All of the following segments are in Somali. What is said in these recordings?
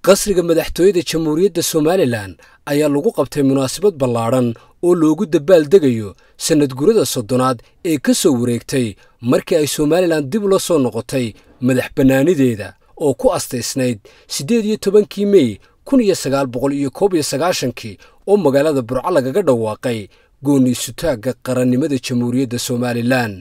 qasriga madaxtooyada jamhuuriyadda somalilan ayaa lagu qabtay munaasabad ballaadhan oo loogu dabaaldegayo sannad gurada soddonaad ee ka soo wareegtay markii ay somalilan dib ula soo noqotay madax bannaanideeda oo ku astaysnayd siddeed iyo tobankii mey kun iyo sagaal boqol iyo koob iyo sagaashankii oo magaalada burco lagaga dhawaaqay goonni sutaagga qarannimada jamhuuriyadda somalilan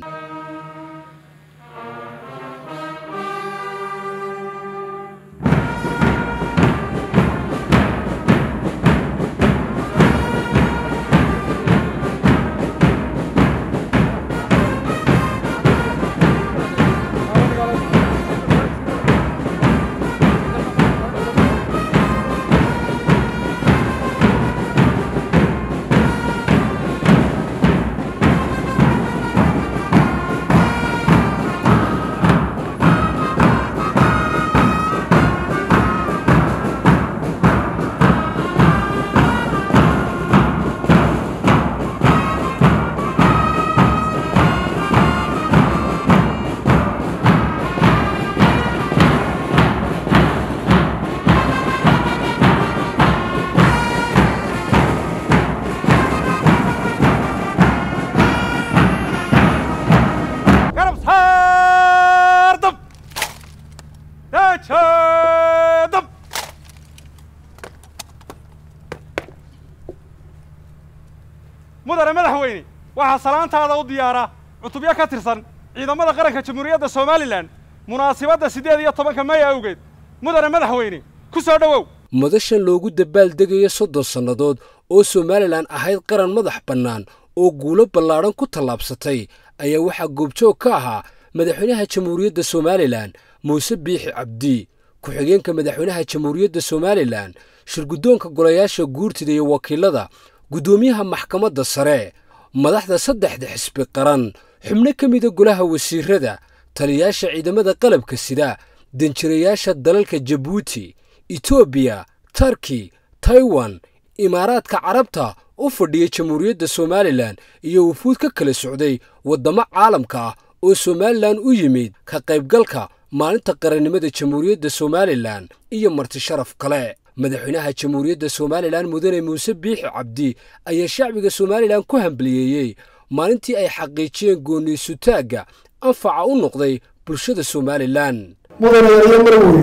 mudane madaxweyne waxaa salaantaada u diyaara cutubyo ka tirsan ciidamada qaranka jamhuuriyadda somalilan munaasibadda siddeed iyo tobanka mey awgeed mudane madaxweyne ku soo dhowow madashan loogu dabaaldegayo soddon sannadood oo somalilan ahayd qaran madax bannaan oo guulo ballaadhan ku tallaabsatay ayaa waxaa goobjoog ka ahaa madaxweynaha jamhuuriyadda somalilan muuse biixi cabdi ku-xigeenka madaxweynaha jamhuuriyadda somalilan shirguddoonka golayaasha guurtida iyo wakiilada guddoomiyaha maxkamadda sare madaxda saddexda xisbi qaran xubno ka mida golaha wasiirada taliyayaasha ciidamada qalabka sida danjirayaasha dalalka jabuuti etoobiya tarki taiwan imaaraadka carabta u fadhiya jamhuuriyadda somalilan iyo wufuud ka kala socday waddamo caalamka ah oo somalilan u yimid ka qaybgalka maalinta qarannimada jamhuuriyadda somalilan iyo marti sharaf kale madaxweynaha jamhuuriyadda somalilan mudane muuse biixi cabdi ayaa shacbiga somalilan ku hambaliyeeyey maalintii ay xaqiijiyeen gooniisutaagga anfaca u noqday bulshada somalilan mudane iyo marweyn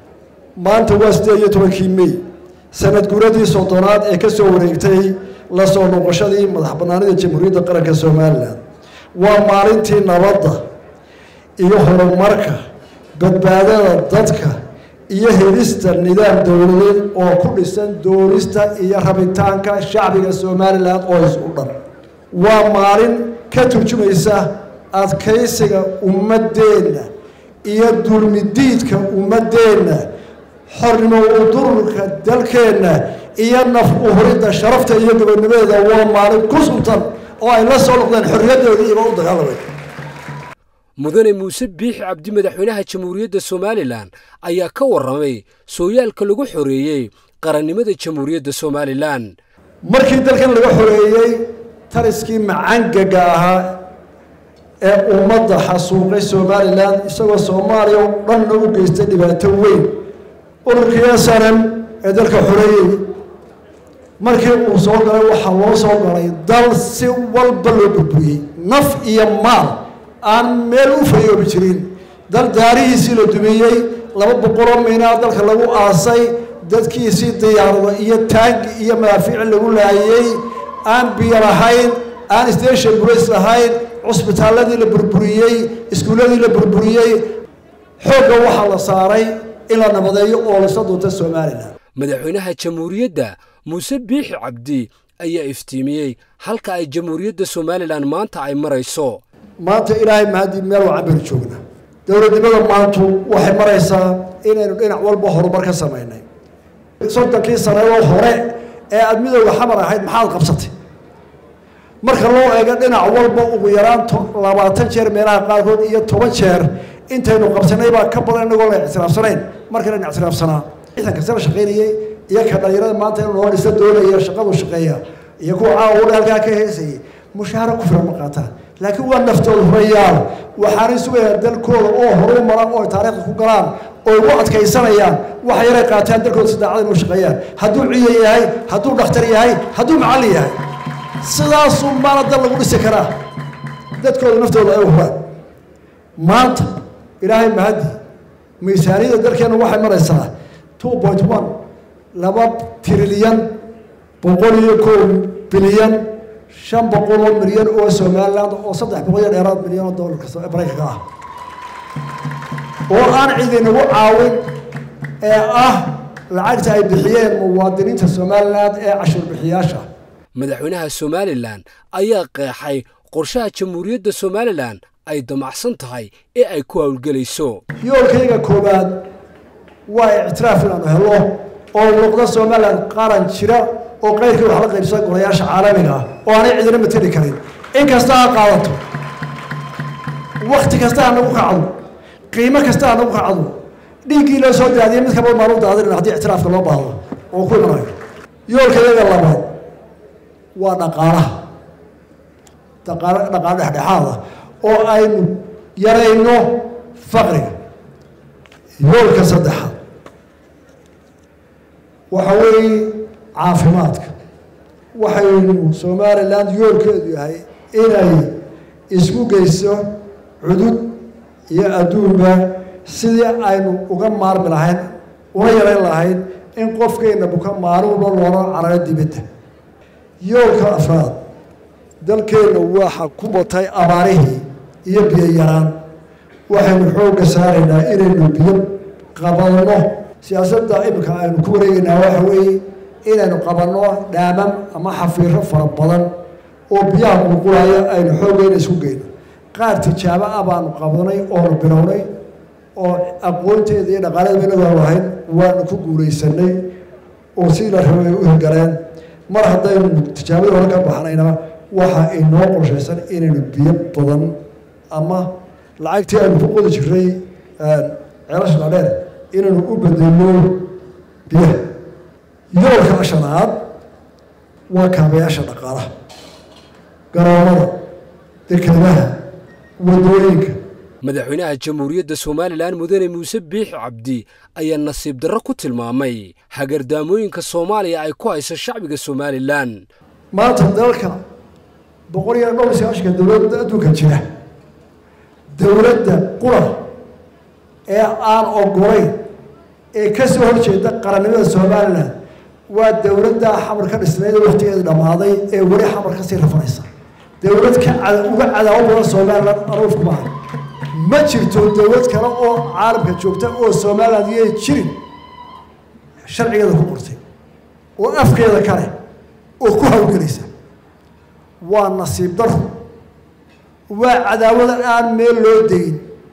maanta waa siddeed iyo tobankii mey sanad guuradii soddonaad ee ka soo wareegtay la soo noqoshadii madax bannaanida jamhuuriyadda qaranka somalilan waa maalintii nabadda iyo horumarka badbaadada dadka iyo helista nidaam dowladeed oo ku dhisan doonista iyo rabitaanka shacbiga somalilan oo is u dhan waa maalin ka turjumaysa adkaysiga ummaddeenna iyo dulmidiidka ummaddeenna xornimo udururka dalkeenna iyo naf uhuridda sharafta iyo gobonnimadeeda waa maalin ku suntan oo ay la soo noqdeen xorriyaddoodii iba u dagaalamay mudane muuse biixi cabdi madaxweynaha jamhuuriyadda somalilan ayaa ka warramay sooyaalka lagu xoreeyey qarannimada jamhuuriyadda somalilan markii dalkan laga xoreeyey tariskii macangaga ahaa ee ummadda xasuuqay somalilan isagoo soomaaliya oo dhanna u geystay dhibaato weyn ururkii asanan ee dalka xoreeyey markii uu soo galay waxaa loo soo galay dal si walba loo burburiyey naf iyo maal aan meel u fayoobi jirin dal daarihiisii la dumiyey laba boqoloo miynaa dalka lagu aasay dadkiisii diyaarado iyo taangi iyo madaafiici lagu laayey aan biyo lahayn aan station bulace lahayn cusbitaalladii la burburiyey iskuulladii la burburiyey xoogga waxaa la saaray in la nabadeeyo oo laysa duuntay somalilan madaxweynaha jamhuuriyadda muuse biixi cabdi ayaa iftiimiyey halka ay jamhuuriyadda somalilan maanta ay marayso maanta ilaahay mahadii meel wacan baynu joognaa dowladnimada maantu waxay maraysaa inaynu dhinac walba horumar ka samaynay soddonkii sanadoo hore ee aada midooda xamar ahayd maxaad qabsatay marka loo eego dhinac walba ugu yaraan labaatan jeer meelaha qaarkood iyo toban jeer intaynu qabsanay baa ka badan inagoo la ictiraafsanayn markana ictiraafsanaa ciidanka sala shaqaynayey iyo ka dhalinyarada maanta inuu noo dhisa doonaya shaqadu shaqeeya iyo kuwa caawa halkaa ka heesayay mushaaharo ku filan ma qaataan laakiin waa naftooda hurayaal waxaanay sugayaan dalkooda oo horu maran oo ay taariikhda ku galaan oo ugu adkaysanayaan waxa yaray qaataan dalkooda si daacada inuu shaqeeyaan hadduu ciidan yahay hadduu dhakhtar yahay hadduu macallin yahay sidaasuu maana dal lagu dhisi karaa dadkooda naftooda ay huraan maanta ilaahay mahadi miisaaniyadda dalkeena waxay maraysaa two point one laba trilyan boqol iyo kow bilyan shan boqol oo milyan oo somaliland oo saddex boqol iyo dheeraad milyan oo doolarka maraykanka ah oo aan ciidinagu caawin ee ah lacagta ay bixiyeen muwaadiniinta somaliland ee cashuur bixiyaasha madaxweynaha somalilan ayaa qeexay qorshaha jamhuuriyadda somalilan ay damacsan tahay ee ay ku howlgelayso yoolkayga koowaad waa ictiraaf inaanu helo oo noqdo somalilan qaran jira oo qayrkii wax la qaybsan golayaasha caalamiga ah oo aanay cidina mateli karin in kasta ha qaadato wakti kasta ha nagu kacdo qiimo kasta ha nagu kacdo dhiiggii loo soo daadiyay mid kaba maanu daadinin haddii ictiraafka loo baahdo oo ku imanayo yoolkayaga labaad waa dhaqaalaha dhaqaalo dhaqaalo dhexdhexaada oo aynu yarayno faqriga yoolka saddexaad waxa weeye caafimaadka waxaynu somaliland yoolkeedu yahay inay isku geyso cudud iyo adduunba sidii aynu uga maarmi lahayn una yarayn lahayn in qofkeenna buka maalin walba loola cararo dibadda yoolka afraad dalkeenna waxa ku batay abaarihii iyo biyo yaraan waxaynu xoogga saaraynaa inaynu biyo qabanno siyaasadda iminka aynu ku wareegaynaa waxa weeye inaynu qabanno dhaamam ama xafiiro fara badan oo biyaha qulqulaya aynu xooggeena isku geyno qaar tijaabo ah baanu qabanay oonu bilownay oo aqoonteeda iyo dhaqaaladeeda inagaan lahayn waanu ku guulaysanay oo si la rabay u hirgaleen mar haddaynu tijaabadii hore ka baxnayna waxa inoo qorshaysan inaynu biyo badan ama lacagtii aynu ku qodi jiray ceelasha dhaadheer inaynu u bedelno biyaha yoolka shanaad waa kaabayaasha dhaqaalaha garoomada dekedaha wadooyinka madaxweynaha jamhuuriyadda somalilan mudane muuse biix cabdi ayaa nasiib darro ku tilmaamay hagardaamooyinka soomaaliya ay ku hayso shacbiga somalilan maanta dalka boqol iyo dhowr iyo sagaashanka dowladda adduunka jira dowladda qura ee aan ogolayn ee ka soo horjeeda qarannimada somalilan waa dowladda xamar ka dhisnayd oo waqtigeeda dhammaaday ee weli xamar kasii rafanaysa dowlad ka uga cadaabo badan somalilan anuufku maaha ma jirto dowlad kale oo caalamka joogta oo somaliland yay jirin sharcigeeda ku qortay oo afkeeda kale oo ku hawlgelaysa waa nasiib daro waa cadaawada aan meel loo degin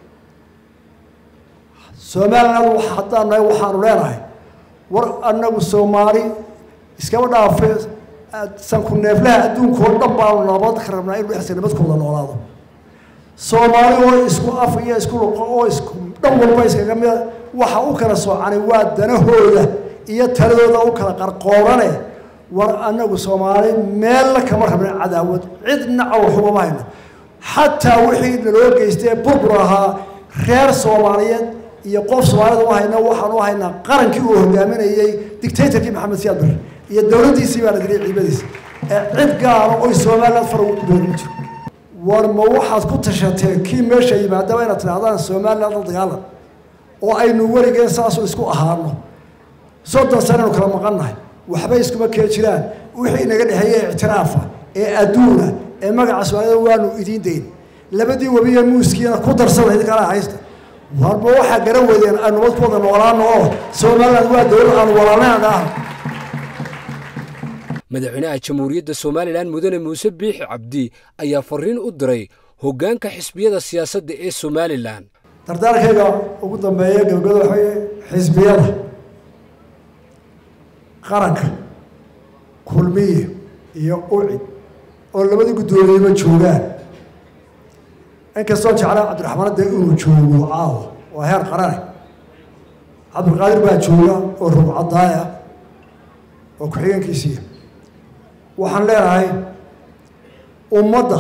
somaliland haddaan nahay waxaanu leenahay war annagu soomaali iskaba dhaafe sanku neeflaha adduunkao dhan baanu nabad ka rabnaa inu dhexsa nabadkooda noolaado soomaali oo isku af iyo isku luqo oo isku dhan walba iskaga mida waxa u kala soocani waa danahooda iyo taladooda u kala qarqoorane war annagu soomaali meella kama rabna cadaawad cidna cawxumama hayno xataa wixii naloo geystee burbur ahaa reer soomaaliyeed iyo qof soomaalida u hayna waxaan u haynaa qarankii uu hogaaminayey dictatorkii maxamed siyaad barre iyo dowladdiisii baa la dilay ciidamadiisa ee cid gaala oy somaliland far ugu beeri jiro war ma waxaad ku tashateen kii meesha yimaadaba inaad tidhahdaan somaliland la dagaalan oo aynu weligeen saasoo isku ahaano soddon sanaynu kala maqannahay waxba iskuma kee jiraan wixii inaga dhexeeye ictiraafa ee adduuna ee magaca soomaalida waanu idiin dayn labadii webiye muuskiina ku darsada idinkala haysta warba waxaa garan weydeen aynu nabad ku wada noolaano oo somaliland waa dowlad aanu walaalnayna dhaahno madaxweynaha jamhuuriyadda somalilan mudane muuse biixi cabdi ayaa fariin u diray hoggaanka xisbiyada siyaasadda ee somalilan dardaarkayga ugu dambeeya gabagada waxay xisbiyada qaranka kulmiye iyo ucid oo labadii guddoomiyeba joogaan inkastoo jeclaa cabdiraxmaan dee inuu joogo caawa waa heer qarane cabdilqaadir baa jooga oo rugcadaaya oo ku-xigeenkiisiiya waxaan leenahay ummadda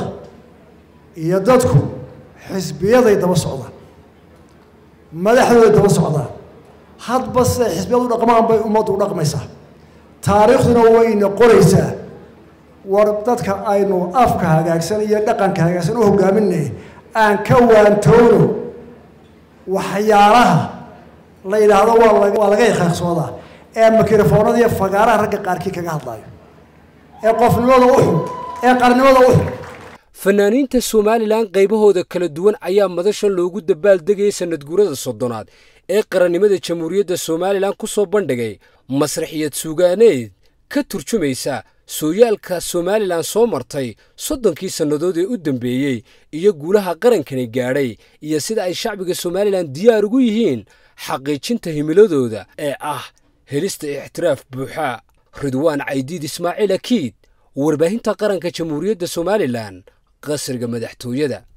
iyo dadku xisbiyaday daba socdaan madaxdooday daba socdaan hadba siday xisbiyadu dhaqmaan bay ummaddu u dhaqmaysaa taariikhduna wayna qoraysaa war dadka aynu afka hagaagsan iyo dhaqanka hagaagsan u hogaaminay aan ka waantoono waxyaalaha la yidhaahdo waa laga iqaaqsoodaa ee mikrofoonada iyo fagaaraha ragga qaarkii kaga hadlayo ee qofnimada u xun ee qarnimada u xun fanaaniinta somalilan qaybahooda kala duwan ayaa madashan loogu dabaaldegayay sanadguurada soddonaad ee qarannimada jamhuuriyadda somalilan ku soo bandhigay masraxiyad suugaaneed ka turjumaysa sooyaalka somalilan soo martay soddonkii sannadood ee u dambeeyey iyo guulaha qarankani gaadhay iyo sida ay shacbiga somalilan diyaar ugu yihiin xaqiijinta himiladooda ee ah helista ixtiraaf buuxa ridwaan caydiid ismaaciil akiid warbaahinta qaranka jamhuuriyadda somalilan qasriga madaxtooyada